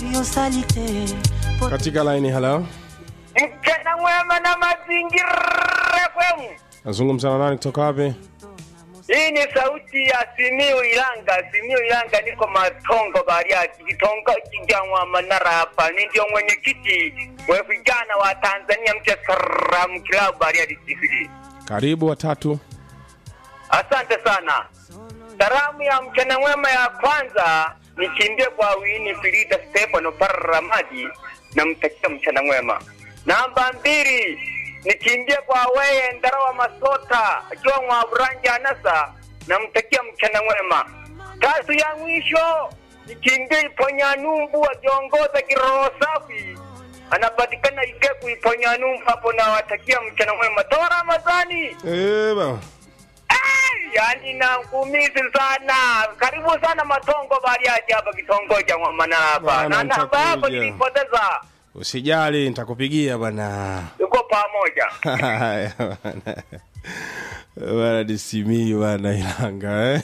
katika laini halo mchana mwema na mazingira kwenu. nazungumza na nani kutoka wapi Hii ni sauti ya Simiu Ilanga. Simiu Ilanga, niko Matongo Bariadi, kitongoji cha Mwanara hapa. Ni ndio mwenyekiti wa vijana wa Tanzania Mche Saram Club Bariadi CBD. karibu watatu Asante sana. Salamu ya mchana mwema ya kwanza nikimbie kwa Wini Filida Stefano Paramadi, namtakia mchana mwema. Namba mbili nikimbie kwa weye Ndarawa Masota akiwa mwa Buranja Anasa, namtakia mchana mwema. Tatu ya mwisho nikimbie Iponyanumbu akiongoza kiroho safi, anapatikana Ikeku Iponyanumbu hapo, nawatakia mchana mwema. Toa Ramadhani. Eh, bana. Ai, yani nakumizi sana. Karibu sana Matongo Bariadi hapa kitongoji cha Mwanara hapa. Bwana, Na namba yako nitakuja. nilipoteza. usijali nitakupigia bwana Tuko pamoja. Haya, bwana. bwana ni simii bwana ilanga eh?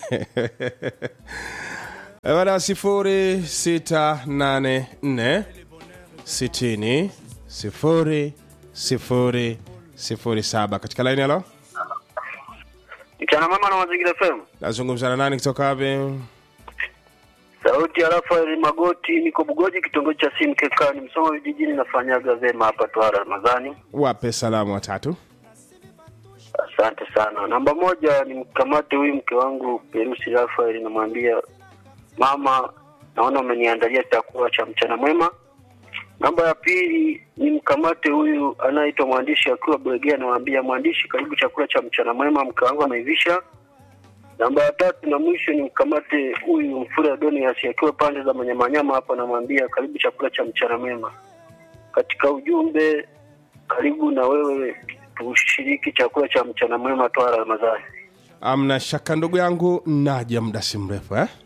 Eh, bwana sifuri sita nane nne sitini sifuri sifuri sifuri saba katika laini halo Mchana mama na mazingira FM. nazungumza na nani kutoka wapi Sauti ya Rafael Magoti, niko Bugoji, kitongoji cha simu Keka, ni msoma vijijini, nafanyaga vema hapa Twara Ramadhani. wape salamu watatu Asante sana. Namba moja ni mkamate huyu mke wangu Perusi Rafael, namwambia mama, naona umeniandalia chakula cha mchana mwema. Namba ya pili ni mkamate huyu anayeitwa mwandishi akiwa Bwegea, namwambia mwandishi, karibu chakula cha mchana mwema, mke wangu ameivisha. Namba ya tatu na mwisho ni mkamate huyu Mfura Donias akiwa pande za Manyamanyama hapa, namwambia karibu chakula cha mchana mwema. Katika ujumbe, karibu na wewe tushiriki chakula cha mchana mwema Twara Ramadhani. amna shaka ndugu yangu naja muda si mrefu eh?